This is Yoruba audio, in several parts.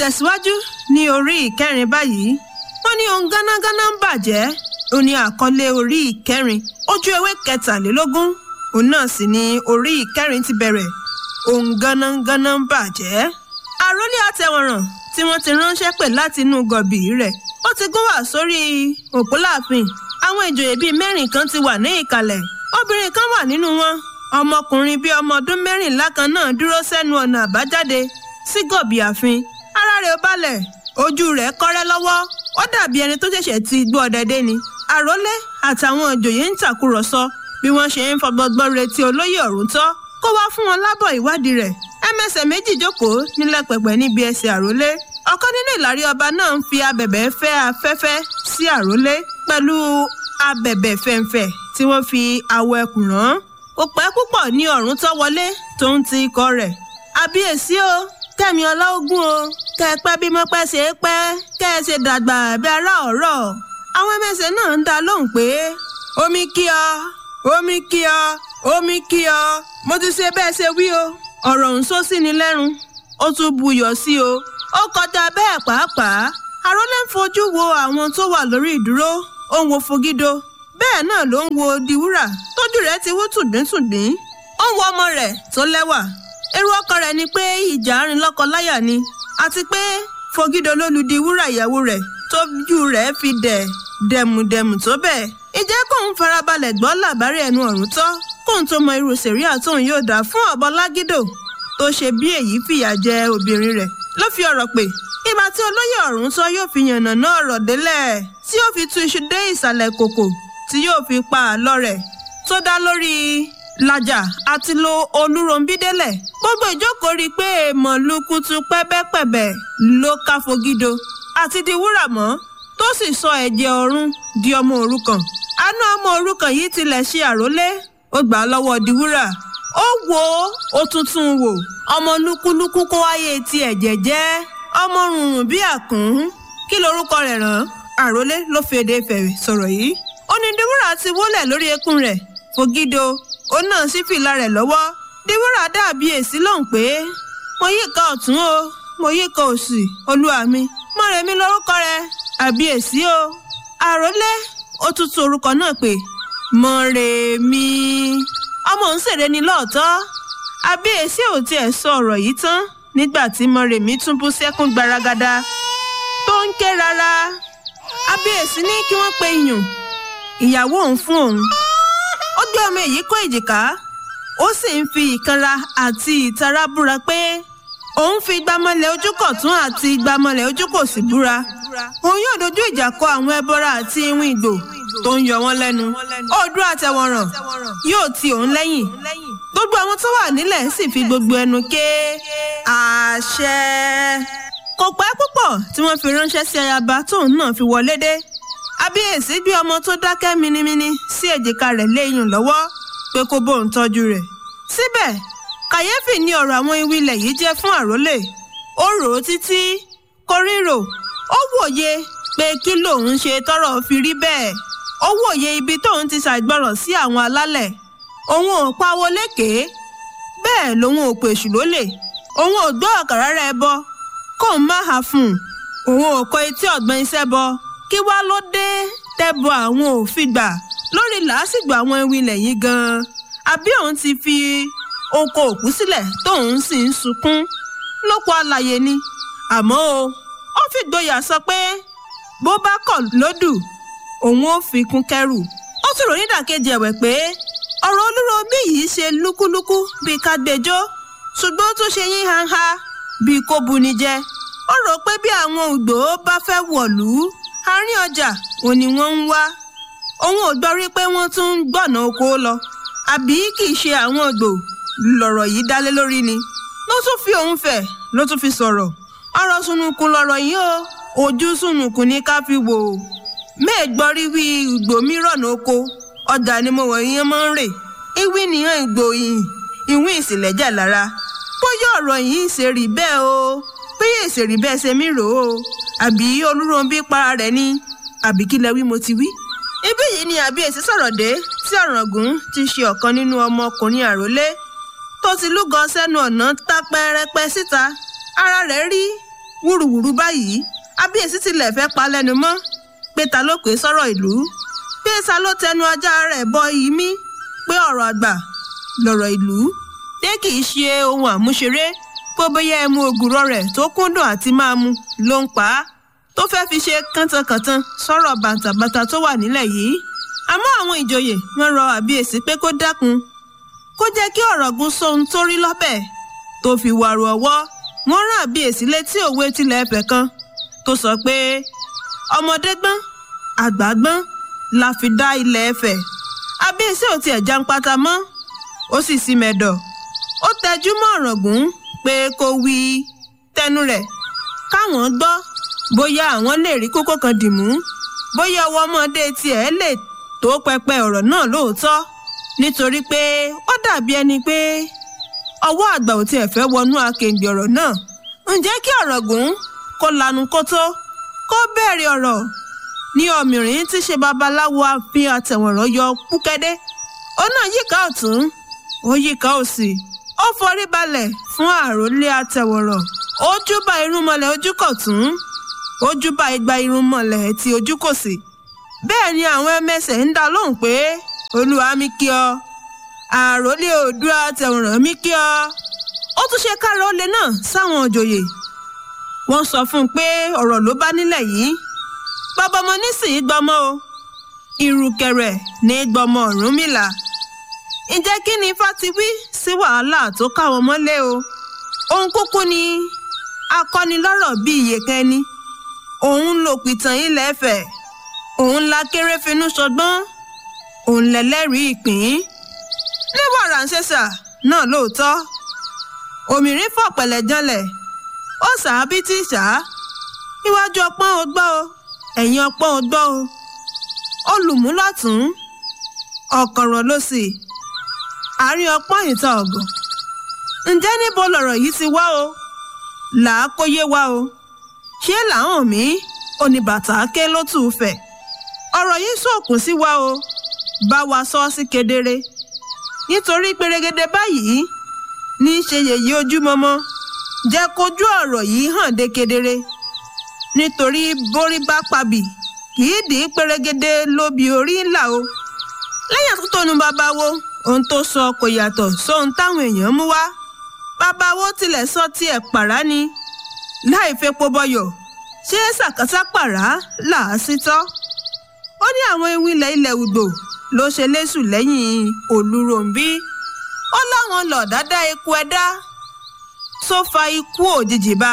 tẹ̀síwájú ní orí ìkẹrin báyìí wọ́n ní ohun gánágáná ń bàjẹ́ ó ní àkọlé orí ìkẹrin ojú ewé kẹtàlélógún òun náà sì ni orí ìkẹrin ti bẹ̀rẹ̀ ohun gánágáná ń bàjẹ́. àròlé àtẹwọ̀ràn tí wọ́n ti ránṣẹ́ pè láti inú gọ̀bì rẹ̀ ó ti gún wá sórí òpó láàfin àwọn ìjòyè bíi mẹ́rin kan ti wà ní ìkàlẹ̀ obìnrin kan wà nínú wọn ọmọkùnrin bíi ọmọ ọdún mẹ́rìnlá kan náà dúró sẹ́nu ọ̀nà àbájáde sí gọ̀bì ààfin ara rẹ̀ ó balẹ̀ ojú rẹ̀ kọ́rẹ́ lọ́wọ́ ó dàbí ẹni tó ṣẹ̀ṣẹ̀ ti gbọ́ ọ̀dẹ̀dẹ̀ ni àrólé àtàwọn ìjòyè ń tàkúrọ̀sọ bí wọ́n ṣe ń fọgbọ́gbọ́n retí olóyè ọ̀rún tọ́ kó wá fún wọn lábọ̀ ìwádìí rẹ̀ ẹmẹsẹ̀ méjì jókòó nílẹ̀ pẹ̀pẹ̀ níbi ẹsẹ̀ àrólé ọ̀kan nínú ìlàrí ọba náà ń fi abẹ̀bẹ̀ fẹ́ afẹ́fẹ́ sí àrólé pẹ̀lú abẹ̀bẹ̀ fẹ̀ǹfẹ̀ tí wọ́n fi awọ ẹkùn rán kò pẹ́ púpọ̀ ní ọ̀rún tọ́ wọlé tó ń ti ikọ̀ rẹ̀ àbíyèsí o kẹ́mi ọlọ́gùn o kẹ́ ẹ pẹ́ bí mọ́pẹ́ ṣe é pẹ́ kẹ́ ẹ ṣe dàgbà bí ará ọ̀rọ̀ àwọn ẹmẹsẹ̀ náà ń dá lóhùn pé omi kí ọ omi kí ọ omi kí ọ mo ti ṣe bẹ́ẹ̀ ṣe wí o ọ̀rọ̀ ń sọ sí ni lẹ́rùn ó tún buyọ̀ sí o ó kọjá bẹ́ẹ̀ pàápàá àrólé ń fojú wo àwọn tó wà lórí ìdúró ó ń wo fogido bẹ́ẹ̀ náà ló ń wo diwúrà tójú rẹ̀ ti wú tùdíntùdín ó ń wo ọmọ rẹ̀ tó lẹ́wà èrò ọkàn rẹ̀ ni pé ìjà àárín lọ́kọ-láyà ni àti pé fogido ló lu diwúrà ìyàwó rẹ̀ tójú rẹ̀ fi dẹ̀ dẹ̀mùdẹ̀mù tó bẹ́ẹ̀ ìjẹ́ kóun farabalẹ̀ gbọ́ làbárí ẹnu ọ̀run tọ́ kóun tó mọ irú sẹ̀ríà tóun yóò dá fún ọ̀bọ lágídò tó ṣe bí èyí fìyà jẹ obìnrin rẹ̀ ló fi ọ̀rọ̀ pè ìgbà tí olóyè ọ̀run tọ́ yóò fi yànnà náà ọ̀rọ̀ délẹ̀ tí yóò fi tú iṣu dé ìsàlẹ̀ kòkò tí yóò fi pa àlọ́ rẹ̀ tó dá lórí làjà àti lo olúròǹbídélẹ̀ gbogbo ìjókòó rí i pé èèmọ̀ lukutu pẹ́bẹ́pẹ̀bẹ̀ ló ká fogido àti di wúrà mọ́ tó sì sọ ẹ̀jẹ̀ ọ̀run di ọmọ òrukàn àánú ọmọ òrukàn yìí tilẹ̀ ṣe àrólé ó gbà á lọ́wọ́ di wúrà ó wò ó ó tuntun wò ọmọ lúkúlúkú kó wáyé ti ẹ̀jẹ̀ jẹ́ ọmọ rùnrùn bí àkùn kí lorúkọ rẹ̀ rán àrólé ló fèdè fẹ̀rẹ̀ sọ̀rọ̀ yìí ó ní diwúrà ti wólẹ̀ lórí eékún rẹ̀ fògídò ó náà sí fìlà rẹ̀ lọ́wọ́ diwúrà dàbí èsì lóhùn pé mo yí ká ọ̀tún o mo yí ká òsì olúwa mi mọ̀rẹ̀mí lórúkọ rẹ̀ àbí èsì o àrólé ó tún tún orúkọ náà pé mọ̀rẹ̀mí ọmọ ń ṣèrè ni lóòótọ́ àbí èsì ò tiẹ̀ sọ ọ̀rọ̀ yìí tán nígbà tí mọ̀rẹ̀mí tún bú sẹ́kún gbaragada tó ń ké rárá àbí èsì ní kí wọ́n pe iyùn ìyàwó òun fún òun ó gbé ọmọ èyí kó èjìká ó sì ń fi ìkanra àti ìtara búra pé òun fi gbámọ́lẹ̀ ojúkọ̀tún àti gbámọ́lẹ̀ ojúkòsì búra òun yóò dojú ìjà kọ àwọn ẹbọra àti iwin ìgbò tó ń yọ wọ́n lẹ́nu Oòduà Àtẹ̀wọ̀nràn yóò ti òun lẹ́yìn gbogbo àwọn tó wà nílẹ̀ sì fi gbogbo ẹnu ké àṣẹ kò pẹ́ púpọ̀ tí wọ́n fi ránṣẹ́ sí ayaba tóun náà fi wọlé dé abíyèsí gbé ọmọ tó dákẹ́ minimini sí èjìká rẹ̀ léyìn lọ́wọ́ pé kó bóun tọ́jú rẹ̀ síbẹ̀ kàyéfì ni ọ̀rọ̀ àwọn iwi ilẹ̀ yìí jẹ́ fún àrólé ó rò ó títí kò ríro ó wòye pé kí lòun ṣe tọ́rọ̀ fi rí bẹ́ẹ̀ ó wòye ibi tóun ti ṣàìgbọràn sí àwọn alálẹ̀ òun ò pawó lékèé bẹ́ẹ̀ lòun ò pèsù lólè òun ò gbọ́ ọ̀kàrà rẹ̀ bọ kóun má hà fún un òun ò kọ etí ọ̀gbọ́n iṣẹ́ bọ kí wá ló dé tẹ́bọ àwọn òfin gbà lórí làásìgbò àwọn ewì ilẹ̀ yìí gan-an àbí òun ti fi oko òkú sílẹ̀ tóun sì ń sunkún lóko àlàyé ni àmọ́ o ó fi gboyà sọ pé bó bá kọ̀ lódù òun ò fi kún kẹ́rù ó tún rò nídàkejì ẹ̀wẹ̀ pé ọ̀rọ̀ olúròbí yìí ṣe lúkúlúkú bíi kágbẹjọ́ ṣùgbọ́n ó tún ṣe yín hanha bíi kó buni jẹ ó rò pé bí àwọn ògbó bá fẹ́ wọ̀lú àárín ọjà ò ní wọ́n ń wá òun ò gbọ́ rí pé wọ́n tún ń gbọ̀nà oko lọ àbí kì í ṣe àwọn ògbó lọ̀rọ̀ yìí dálé lórí ni ló tún fi òun fẹ̀ ló tún fi sọ̀rọ̀ ọ̀rọ̀ sunukun lọ̀rọ̀ yìí o ojú sunukun ní ká fi wò ó mẹ́ẹ̀gbọ́rí wí ìgbò mìíràn oko ọjà ni mo wọ̀ yẹn máa ń rè ìwí nìyẹn ìgbò yìí ìwí ìsìlẹ̀jà lára bóyá ọ̀rọ̀ yìí ṣe rí bẹ́ẹ̀ o bóyá èsè rí bẹ́ẹ̀ ṣe mí rò ó àbí olúròǹbí para rẹ̀ ni àbí kí lẹ wí mo ti wí. ibí yìí ni àbí èsì sọ̀rọ̀ dé tí ọ̀ràngún ti ṣe ọ̀kan nínú ọmọkùnrin àrólé tó ti lúgọ sẹ́nu ọ̀nà tá pẹ́rẹ́pẹ́ síta ara rẹ̀ rí wúruwúru báyìí abíyèsí tilẹ̀ fẹ́ pa lẹ́nu mọ́ pé ta ló pè sọ́rọ̀ ìlú pé ta ló tẹnu ajá rẹ̀ bọ iyì mí pé ọ̀rọ̀ àgbà lọ̀rọ̀ ìlú dé kì í ṣe ohun àmúṣeré pé bóyá ẹmu ògùrọ̀ rẹ̀ tó kúndùn àti máa mu ló ń pa á tó fẹ́ fi ṣe kántankàntan sọ̀rọ̀ bàǹtàbàǹtà tó wà nílẹ̀ yìí àmọ́ àwọn ìjòyè wọ́n rọ àbíyèsí pé kó dákun kó jẹ́ kí ọ̀rọ̀gún sóhun tó rí lọ́bẹ̀ tó fi wàrù ọwọ́ wọ́n rán àbíyèsí létí òwe tilẹ̀ ẹ̀fẹ̀ kan tó sọ pé ọmọdé gbọ́n àgbà gbọ́n la fi dá ilẹ̀ ẹ̀fẹ̀ àbíyèsí ò tiẹ̀ jáǹpátá mọ́ ó sì sí mẹ́dọ̀ ó tẹjú mọ́ ọ̀rọ̀gún pé kó wí tẹnu rẹ̀ káwọn gbọ́ bóyá àwọn lè rí kókó kan dì mú bóyá ọwọ́ ọmọdé tiẹ̀ lè tó pẹpẹ ọ̀rọ̀ náà lóòótọ́ nítorí pé ó dàbí ẹni pé ọwọ́ àgbà ò tiẹ̀ fẹ́ wọnú akéǹgbè ọ̀rọ̀ náà ǹjẹ́ kí ọ̀rọ̀gún kó lanu kó tó kó bẹ̀rẹ̀ ọ̀rọ̀ ní ọmọrin tí ṣe babaláwo àfin àtẹ̀wọ̀nrán yọ púkẹ́dé ó náà yíká ọ̀tún ó yíká òsì ó forí balẹ̀ fún àròlé àtẹ̀wọ̀nrán ó júbà irúnmọlẹ̀ ojúkọ̀tún ó júbà igba irúnmọlẹ̀ tí ojúkòsì bẹ́ẹ̀ ni àwọn ẹmẹsẹ̀ ń dá lóhùn pé olúwa mi kí ọ àròlé oòdùà àtẹ̀wọ̀nrán mi kí ọ ó tún ṣe káàró olè náà sáwọn òjòyè wọ́n sọ fún un pé ọ̀rọ̀ ló bá nílẹ̀ yìí bàbá ọmọ nísìnyí gbọmọ o ìrùkẹ̀rẹ̀ ní gbọmọ Ọ̀rúnmìlà ǹjẹ́ kí ni ifá ti wí sí wàhálà tó káwọn mọ́lé o òun kúkú ni akọ́nilọ́rọ̀ bíi iyèkẹ́ni òun lò pìtàn ilẹ̀ Ifẹ̀ òun la kéré finú sọgbọ́n òun lẹ́lẹ́rìí ìpín ní wàrà ń ṣẹ̀ṣà náà lóòótọ́ òmìnirí fọ̀ pẹ̀lẹ́ janlẹ̀ ó sàábí tí sá iwájú ọpọ́n ò gbọ́ o ẹ̀yìn ọpọ́n ò gbọ́ o olùmúlọ̀tún ọ̀kọ̀rọ̀ ló sì àárín ọpọ́n ìta ọ̀gàn ǹjẹ́ níbo lọ̀rọ̀ yìí ti wá o làá kó yé wa o ṣé làwọn mí oníbàtà ké ló tù ú fẹ̀ ọ̀rọ̀ yìí sọ̀kùn sí wa o bá wa sọ sí kedere nítorí pérégedé báyìí ní í ṣe yèyí ojúmọmọ jẹ́ kójú ọ̀rọ̀ yìí hàn dé kedere nítorí borí bá pabì kì í dì í pérégedé lóbi orí ńlá o lẹ́yìn àtúntònú babawo ohun tó sọ kò yàtọ̀ sóhun táwọn èèyàn mú wá babawo tilẹ̀ sọ tiẹ̀ pàrá ni láì fepo bọyọ̀ ṣé sàkásà pàrá là á sí tọ́ ó ní àwọn ewì ilẹ̀ ilẹ̀ Ùgbò ló ṣe léṣù lẹ́yìn Olúròǹbí ó láwọn lọ dáadáa eku ẹ̀dá tó fa ikú òjijì bá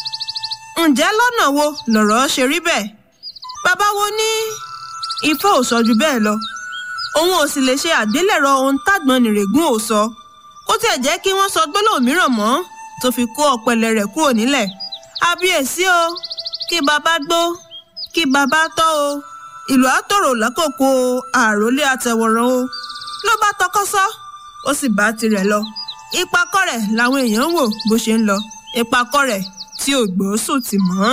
ǹjẹ́ lọ́nà wo lọ̀rọ̀ ṣe rí bẹ́ẹ̀ bàbá wo ní ifá ò sọ ju bẹ́ẹ̀ lọ òun ò sì lè ṣe àgbélẹ̀rọ ohun tágbọ́n nìrègùn ò sọ kó tiẹ̀ jẹ́ kí wọ́n sọ gbólóhùn mìíràn mọ́ tó fi kó ọ̀pẹ̀lẹ̀ rẹ̀ kúrò nílẹ̀ àbíyèsí o kí bàbá gbó kí bàbá tọ́ o ìlú àtòrò lákòókò àròlé àtẹ̀wọ̀ràn o ló bá tọkọ́sọ́ ó sì bá tirẹ̀ lọ ìpakọ́ rẹ̀ làwọn èèyàn ń wò bó ṣe ń lọ ìpakọ́ rẹ̀ tí ò gbóòsùn tì mọ́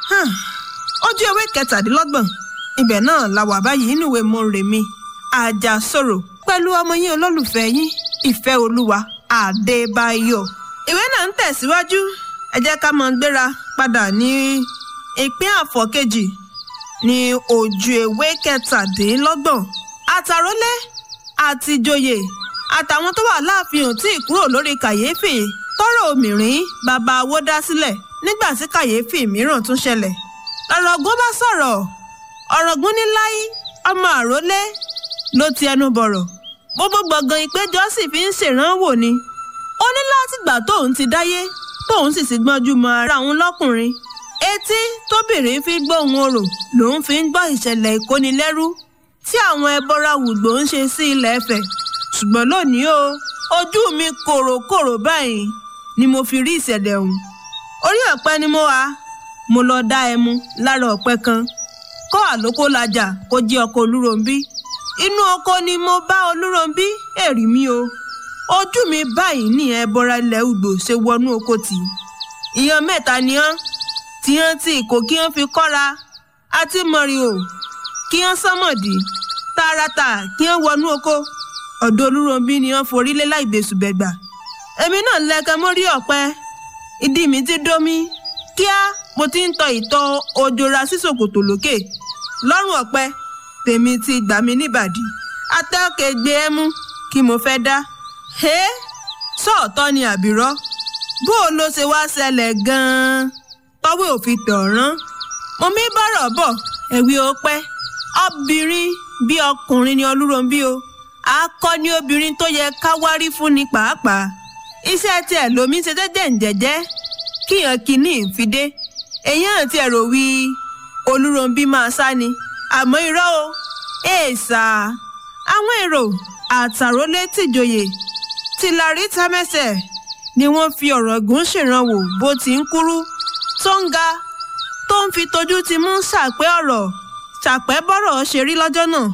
ojú ewé kẹtàdínlọ́gbọ̀n ibẹ̀ náà la wà báyìí níwèé Mórèmí Àjàsorò pẹ̀lú ọmọ yín olólùfẹ́ yín ìfẹ́ olúwa Adébáyọ̀ ìwé náà ń tẹ̀síwájú ẹ jẹ́ ká máa gbéra padà ní ìpín àfọ̀kejì ní ojú ewé kẹtàdínlọ́gbọ̀n àtàrólé àtìjòyè àtàwọn tó wà láàfin ò tí ì kúrò lórí kàyéfì tọrọ òmìnirín bàbá awó dá sílẹ̀ nígbà tí kàyéfì mìíràn tún ṣẹlẹ̀ ọ̀rọ̀gún bá sọ̀rọ̀ ọ̀rọ̀gún ní láí ọmọ àrólé ló ti ẹnu bọ̀rọ̀ gbogbo gbọ̀ngàn ìpéjọ sì fi ń ṣèrànwọ́ ni ó ní látìgbà tóun ti dáyé tóun sì ti gbọ́njú mọ ara òun lọ́kùnrin etí tóbìnrin fi gbóhùn orò lòun fi ń gbọ́ ìṣẹ̀lẹ̀ ìkónilẹ́rú tí àwọn ẹbọra wùgbò ń ṣe sí ilẹ̀ Ifẹ̀ ṣùgbọ́n lónìí o ojú mi kòròkòrò báyìí ni mo fi rí ìṣẹ̀lẹ̀ ọ̀hún orí ọ̀pẹ ni mo wà mo lọ dá ẹmu lára ọ̀pẹ kan kọ́ àlókò lajà kó jẹ́ ọkọ̀ olúròǹbí inú oko ni mo bá olúròǹbí èrì mi o ojú mi báyìí ní ẹbọra ilẹ̀ Ùgbò ṣe wọnú oko tì ìyan mẹ́ta ni hàn tí hàn tí kò kí hàn fi kọ́ra àti mọ̀rìn o kí hàn sánmọ̀dì tààràtà kí hàn wọnú oko ọ̀dọ̀ olúròǹbí ni hàn forí lé láì gbèsùbẹ̀gbà èmi náà lẹ́kẹ̀ mórí ọ̀pẹ ìdí mi ti dómi kíá mo ti ń tọ ìtọ̀ ojora sí ṣòkòtò lókè lọ́rùn ọ̀pẹ tèmi ti gbà mí níbàdí atẹ́ọ̀kẹ́ gbé ẹ mú kí mo fẹ́ dá. ẹ sọ́ọ̀tọ́ ni àbírọ́ bó o ló ṣe wá ṣẹlẹ̀ gan-an tọ́wé òfin tọ̀rán mo mi bọ̀rọ̀ bọ̀ ẹ̀wí ó pẹ́ obìnrin bí ọkùnrin ni olúròǹbí o akọni obìnrin tó yẹ ká wárí fún ni pàápàá iṣẹ́ tiẹ̀ lomi ṣe jẹ́jẹ́ ǹjẹ́jẹ́ kíyàn kínní ìfidé èyàn àti ẹ̀rọ wí olúròǹbí máa sá ni àmọ́ irọ́ o èèṣà àwọn èrò àtàrólé tìjòyè tìlárí tamẹ́sẹ̀ ni wọ́n fi ọ̀rọ̀ gùn ṣèrànwọ́ bó ti ń kúrú tó ń ga tó ń fi tojú ti mú ṣàpẹ́ ọ̀rọ̀ ṣàpẹ́ bọ́rọ̀ ṣe rí lọ́jọ́ náà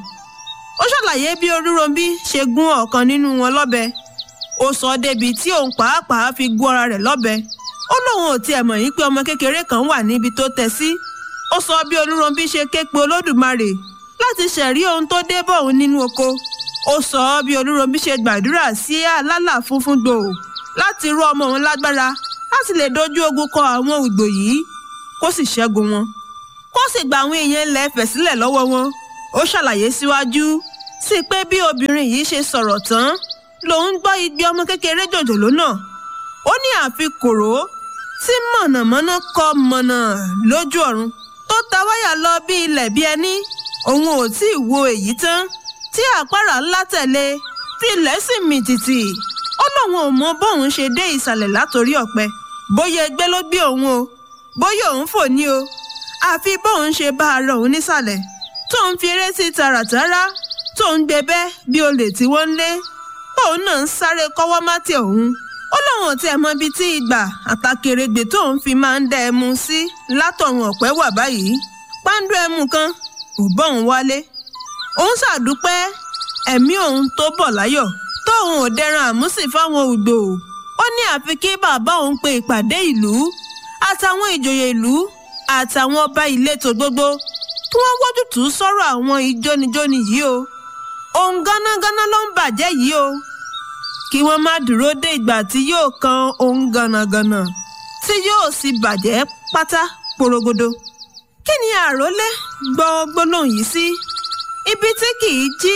ó ṣàlàyé bí olúròǹbí ṣe gún ọ̀kan nínú wọn lọ́bẹ ó sọ débi tí òun pàápàá fi gún ara rẹ̀ lọ́bẹ ó lóun ò tiẹ̀ mọ̀ yín pé ọmọ kékeré kan wà níbi tó tẹ̀ sí ó sọ bí olúròǹbí ṣe ké pe olódùmarè láti ṣẹ̀rí ohun tó dé bọ̀ òun nínú oko ó sọ bí olúròǹbí ṣe gbàdúrà sí àlálà funfun gbòò láti rú ọmọ òun lágbára láti lè dojú ogun kọ àwọn ògbò yìí kó sì ṣẹ́gun wọn kó sì gba àwọn èèyàn ilẹ̀ Ifẹ̀ sílẹ̀ lọ́wọ́ wọn ó ṣàlàyé síwájú sí pé bí obìnrin yìí ṣe sọ̀rọ̀ tán lòun gbọ́ igbe ọmọ kékeré jòjòló náà ó ní àfi kòró tí mọ̀nàmọ́ná kọ mọ̀nà lójú ọ̀run tó ta wáyà lọ bí ilẹ̀ bí ẹni òun ò tí ì wo èyí tán tí àpárá ńlá tẹ̀lé tí ilẹ̀ sì mì tìtì ó lóun ò mọ bóun ṣe dé ìsàlẹ̀ látòrí ọ̀pẹ bóyá ẹgbẹ́ ló gbé òun o bóyá òun fò ní o àfi bóun ṣe bá ara òun nísàlẹ̀ tóun fi eré sí tààràtàrà tóun gbé bẹ́ bí olè tí wọ́n ń lé tóun náà ń sáré kọ́wọ́ má tẹ òun ó lóun ò tiẹ̀ mọ ibi tí ìgbà àtàkèrègbè tóun fi máa ń dá ẹmu sí látọ̀run ọ̀pẹ wà báyìí páńdú ẹmu kan ò bọ́un wálé òun ṣàdúpẹ́ ẹ̀mí òun tó bọ̀ láyọ̀ tóun ò dẹran àmúsì fáwọn ògbò ó ní àfi kí bàbá òun pe ìpàdé ìlú àtàwọn ìjòyè ìlú àtàwọn ọba ìletò gbogbo kí wọ́n wójútùú sọ̀rọ̀ àwọn ìjónijóni yìí o ohun gánágáná ló ń bàjẹ́ yìí o kí wọ́n má dúró dé ìgbà tí yóò kan ohun gànàgànà tí yóò sì bàjẹ́ pátá porogodo kí ni àrólé gbọ́ gbólóhùn yìí sí ibi tí kì í jí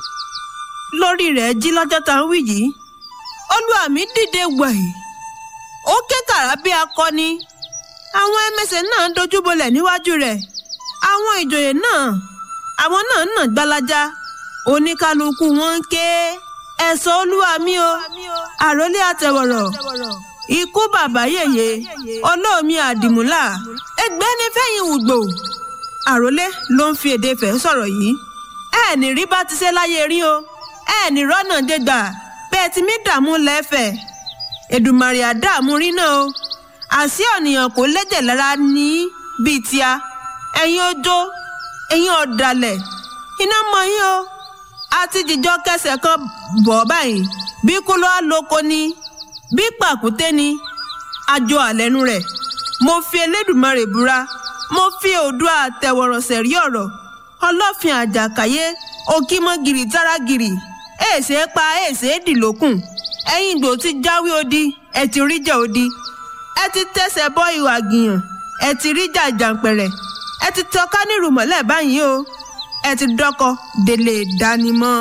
lórí rẹ̀ jí lọ́jọ́ tá à ń wí yìí olúwàmí dìde wẹ̀yì ó ké kàrá bí akọni àwọn ẹmẹsẹ̀ náà dojúbolẹ̀ níwájú rẹ̀ àwọn ìjòyè náà àwọn náà nà gbalaja oníkálukú wọn ń ké ẹ̀sọ́ olúwa mi o àròlé àtẹ̀wọ̀rọ̀ ikú bàbá yèyé olóòmí àdìmúlà ẹgbẹ́ ní fẹ́yìn wùgbò àròlé ló ń fi èdè fẹ́ sọ̀rọ̀ yìí ẹ ní rí bá ti ṣe láyé rí o ẹ ní rọ́nà dégbà bẹ́ẹ̀ tí mi dààmú lẹ́fẹ̀ẹ́ Èdùmàrè àdààmú rí náà o àṣì ọ̀nìyàn kò lẹ́jẹ̀ lára ní bíi tíá ẹ̀yin ojó ẹ̀yin ọ̀dàlẹ̀ iná mọ yín o àti jìjọ kẹsẹ̀ kan bọ̀ báyìí bí kúló àlòkò ni bí pàkúté ni àjọ àlẹ́nu rẹ̀ mo fi Elédùmarè búra mo fi Oòduà àtẹ̀wọ̀rọ̀sẹ̀ rí ọ̀rọ̀ ọlọ́fin àjàkáyé òkìmọ̀gìrì táràgìrì èsè pa èsè dìlókùn ẹ̀yin ìgbò ti jáwé odi ẹ ti ríjà odi ẹ ti tẹsẹ̀ bọ́ ìwà gìyàn ẹ ti ríjà jàǹpẹ̀rẹ̀ ẹ ti tọ́ka ní ìrùmọ̀lẹ́ báyìí o ẹ ti dọ́kọ délé ìdánimọ̀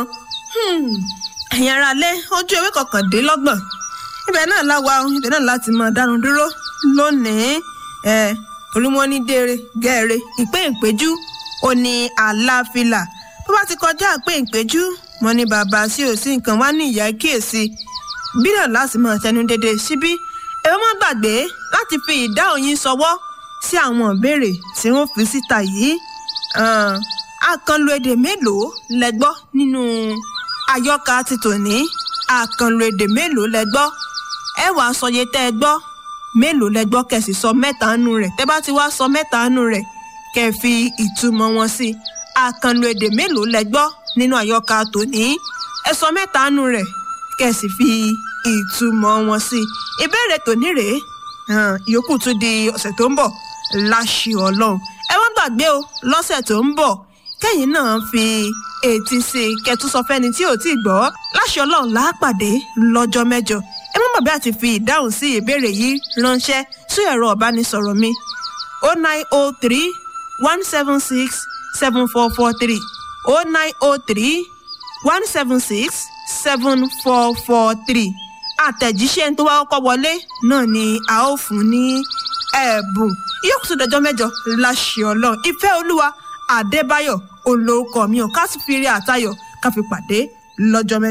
ẹ̀yin ará lé ojú ewé kọkàndínlọ́gbọ̀n ibẹ̀ náà láwa ibẹ̀ náà láti máa dánu dúró lónìí ẹ̀ torí wọ́n ní déere gẹ́ẹ̀rẹ́ ìpín ìpéjú ó ní àlàáfíà bó bá ti kọjá ìpín ìpéjú mo ní bàbá sí òsì nǹkan wá ní ìyá kíyèsí bí náà láti máa tẹnu dédé síbí ẹ má gbàgbé láti fi ìdáhùn yín ṣọwọ́ sí àwọn ìbéèrè tí wọ́n fi síta yìí àkànlò èdè mélòó lẹ gbọ́ nínú àyọkà ti tòní àkànlò èdè mélòó lẹ gbọ́ ẹ wàá sọye tẹ́ ẹ gbọ́ mélòó lẹ gbọ́ kẹsì sọ mẹ́ta nù rẹ̀ tẹ́ bá ti wá sọ mẹ́ta nù rẹ̀ kẹ́ fi ìtumọ̀ wọn sí àkànlò èdè mélòó lẹ gbọ́ nínú àyọkà tòní ẹ sọ mẹ́ta nù rẹ̀ kẹ́ sì fi ìtumọ̀ wọn sí ìbéèrè tòní rèé ìyókù tún di ọ̀sẹ̀ tó ń bọ̀ láṣì ọlọ́run ẹ má gbàgbé o lọ́sẹ̀ tó ń bọ̀ kẹ́yìn náà fi etí sí i kẹtùn sọ fẹ́ni tí ò tí ì gbọ́ láṣì ọlọ́run láàpàdé lọ́jọ́ mẹ́jọ ẹ má bàbá àti fi ìdáhùn sí ìbéèrè yìí ránṣẹ́ sí ẹ̀rọ ìbánisọ̀rọ̀ mi o nine o three one seven six seven four four three o nine o three one seven six seven four four three àtẹ̀jíṣẹ́ tó wá kọ́kọ́ wọlé náà ni a ó fún ní ẹ̀bùn ìyókùtù dọjọ́ mẹ́jọ láṣẹ ọlọ́run ìfẹ́ olúwa adébáyọ̀ olórúkọ mi ò ká sì fi rí àtayọ̀ ká fi pàdé lọ́jọ́ mẹ́jọ.